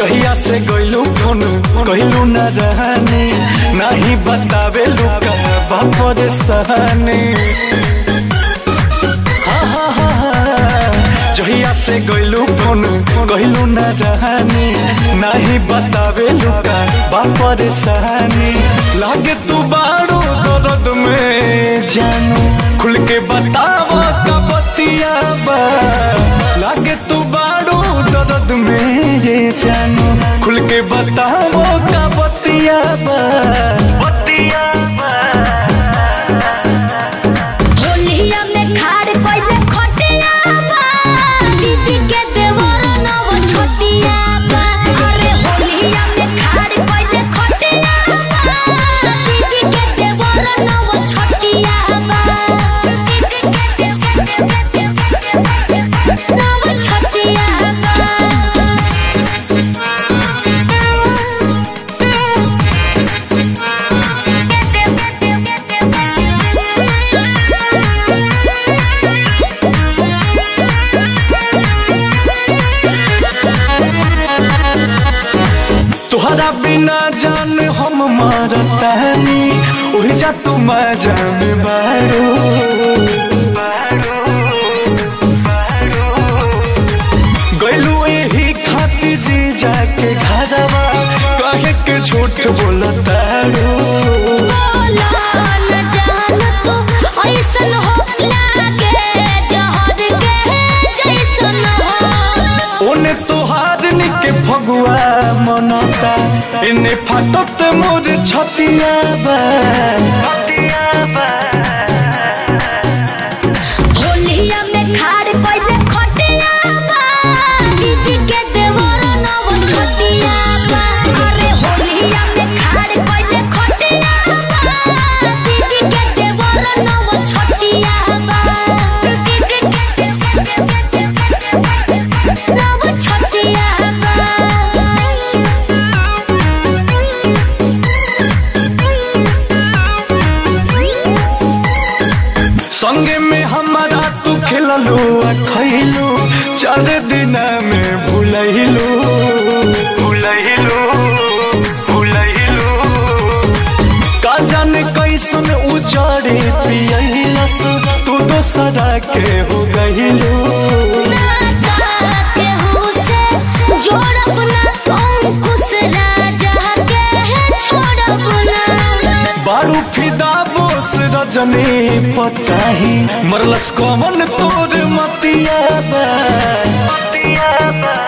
जहिया से गइलू फोन कहलू न रहने नहीं बतावे लुका बापर सहने हाँ, हाँ, हाँ, हाँ। जहिया से गइलू फोन कहलू न रहने नहीं बतावे लुका बापर सहने लागे तू बारो दर्द में जानू खुल के बतावा का बतिया बा लागे तू बारो दर्द में ये जानू खुल के बतावो का बतिया बा बतिया बा होलिया में खाड़ कइले खटिया बा दीदी के देवर नव छोटिया बा अरे होलिया में खाड़ कइले खटिया बा दीदी के देवर नव छोटिया बा नव छोटिया तुहरा बिना जान हम मारतानी उही जा तू जान बारो गइलू यही खातिर जी जाके घरवा कहे के झूठ बोलतारो बोला न जान तू ऐसन हो लागे जहर के जैसन हो ओने तोहार निके फगुआ मनता इने फाटत मोर छतिया बा छतिया बा होलिया में खाड़ कइले खटिया बा दीदी के देवर नव छोटिया बा अरे होलिया में खाड़ कइले खटिया बा दीदी के देवर नव छोटिया बा नव छोटिया संगे में हमारा तू खिललू आ खैलू चार दिन में भूलैलू भूलैलू भूलैलू का जाने कैसन उजाड़े पियलस तू दोसरा के हो गइलू बारू फिदा बोस रजनी पताही मरलस कमन तोर मतिया बा मतिया बा